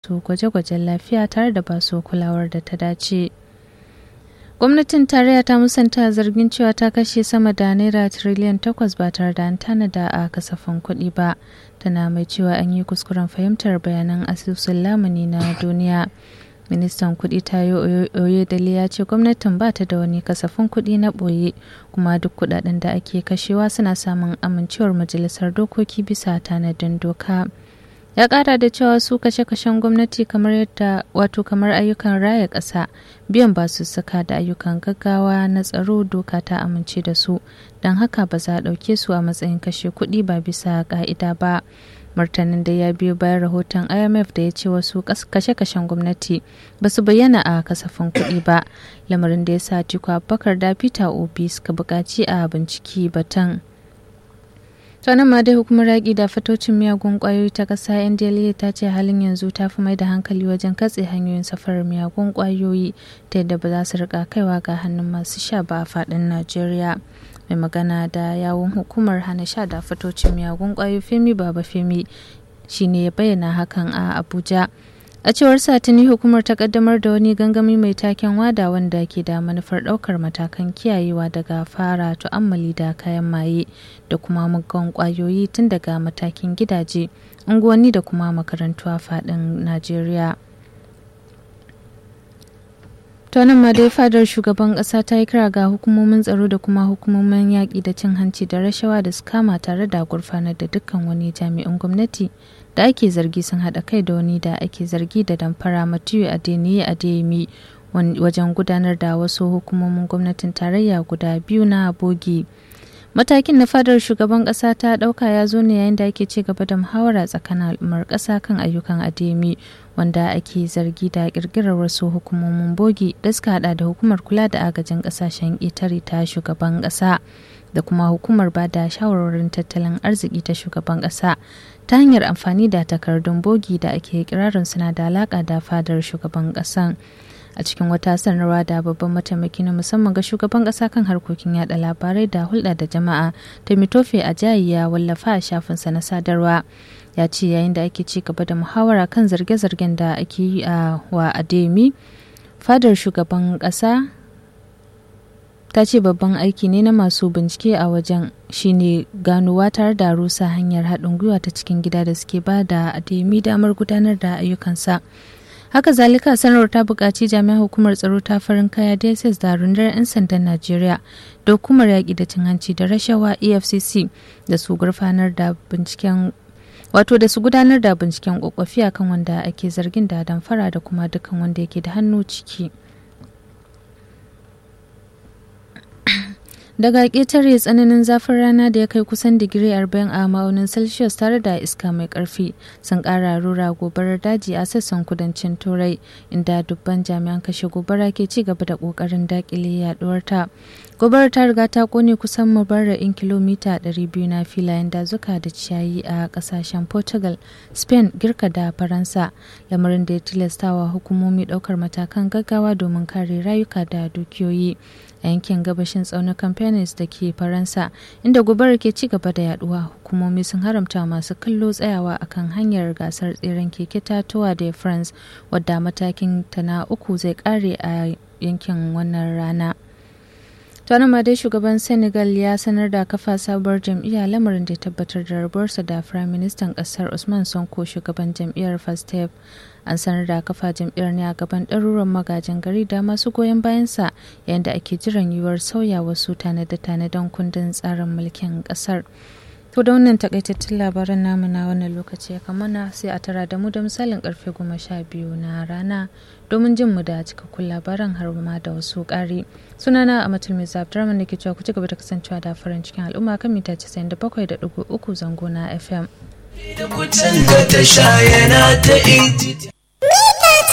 musu gwaje-gwajen lafiya tare da basu kulawar da ta dace. gwamnatin tarayya ta musanta zargin cewa ta kashe sama da naira tiriliyan takwas ba tare da an tanada a kasafin kuɗi ba tana mai cewa an yi kuskuren fahimtar bayanan asusun lamuni na duniya ministan kuɗi tayo oyedele ya ce gwamnatin ba ta da wani kasafin kuɗi na ɓoye kuma duk kuɗaɗen da ake kashewa suna samun amincewar majalisar dokoki bisa tanadin doka ya kara da cewa su kashe-kashen gwamnati kamar yadda wato kamar ayyukan raya ƙasa biyan basussuka da ayyukan gaggawa na tsaro doka ta amince da su don haka ba za a ɗauke su a matsayin kashe kuɗi ba bisa ƙa'ida ba martanin da ya biyo bayan rahoton imf da ya ce wasu kashe-kashen gwamnati ba su bayyana a kasafin kuɗi ba lamarin da ya sa tiko abubakar da peter obi suka buƙaci a binciki batun nan ma dai hukumar yaƙi da fatocin miyagun ƙwayoyi ta ƙasa ndla ta ce halin yanzu ta fi mai da hankali wajen katse hanyoyin safarar miyagun ƙwayoyi ta yadda ba za su rika kaiwa ga hannun masu sha ba a faɗin najeriya mai magana da yawun hukumar hana sha da fatocin miyagun ƙwayoyi femi baba femi shine ya bayyana hakan a abuja a cewar satini hukumar ta kaddamar da wani gangami mai taken wada wanda ke da manufar daukar matakan kiyayewa daga fara tu'ammali da kayan maye da kuma muggan kwayoyi tun daga matakin gidaje unguwanni da kuma makarantu a fadin najeriya tonin ma dai fadar shugaban kasa ta yi kira ga hukumomin tsaro da kuma hukumomin yaƙi da cin hanci da rashawa da su kama tare da gurfanar da dukkan wani jami'in gwamnati da ake zargi sun haɗa kai da wani da ake zargi da damfara matiyu adeniyi adeyemi wajen gudanar da wasu hukumomin gwamnatin tarayya guda biyu na bogi matakin na fadar shugaban ƙasa ta ɗauka ya zo ne yayin da ake ci gaba da muhawara tsakanin al'ummar ƙasa kan ayyukan adeyemi wanda ake zargi da ƙirƙirar wasu hukumomin bogi da suka haɗa da hukumar kula da agajin ƙasashen itari ta shugaban ƙasa da kuma hukumar ba da shawarwarin tattalin arziki ta shugaban ƙasa ta hanyar amfani da takardun bogi da ake kirarin suna da alaƙa da fadar shugaban ƙasan a cikin wata sanarwa da babban mataimaki na musamman ga shugaban ƙasa kan harkokin yada labarai da hulɗa da jama'a mitofe a jayi ya wallafa a shafinsa na sadarwa ya ce yayin da ake ci gaba da muhawara kan zarge-zargen da ake yi a wa ademi fadar shugaban ƙasa ta ce babban aiki ne na masu bincike a wajen shine ganowa tare da rusa hanyar haɗin gwiwa ta cikin gida da suke ba da ademi damar gudanar da ayyukansa haka zalika sanarwar ta buƙaci jami'an hukumar tsaro ta farin kaya dss da rundunar 'yan sandan najeriya da hukumar yaƙi da cin hanci da rashawa efcc da su gurfanar da binciken wato da su gudanar da binciken kwakwafi akan wanda ake zargin da damfara da kuma dukkan wanda yake da hannu ciki daga ƙetare tsananin zafin rana da ya kai kusan digiri 40 a ma'aunin celsius tare da iska mai ƙarfi sun ƙara rura gobarar daji a sassan kudancin turai inda dubban jami'an kashe gobara ke ci gaba da ƙoƙarin daƙile yaduwar ta gobarar ta riga ta kone kusan mubarra'in kilomita 200 na filayen dazuka da ciyayi a ƙasashen portugal spain girka da faransa lamarin da ya tilastawa hukumomi ɗaukar matakan gaggawa domin kare rayuka da dukiyoyi a yankin gabashin tsaunukan Penis da ke Faransa inda gobarar ke ci gaba da yaduwa hukumomi sun haramta masu kallo tsayawa akan hanyar gasar tseren keke tatuwa da France wadda matakin ta na uku zai kare a yankin wannan rana. ma dai shugaban senegal ya sanar da kafa sabuwar jam'iyya lamarin da ya tabbatar da rabuwarsa da firayim ministan kasar usman sonko shugaban jam'iyyar fastef an sanar da kafa jam'iyyar ne a gaban ɗaruran magajin gari da masu goyon bayansa yayin da ake jiran yiwuwar sauya wasu tanade-tanaden kundin tsarin mulkin ƙasar to da wannan takaitattun labaran namu na wannan lokaci ya kamana sai a tara da mu da misalin karfe goma sha biyu na rana domin jin mu da cikakkun labaran har ma da wasu ƙari sunana a mutum mai zabdurman da ke cewa ku ci gaba da kasancewa da farin cikin al'umma kan mita 97.3 zango na fm Da kucin da ta sha yana ta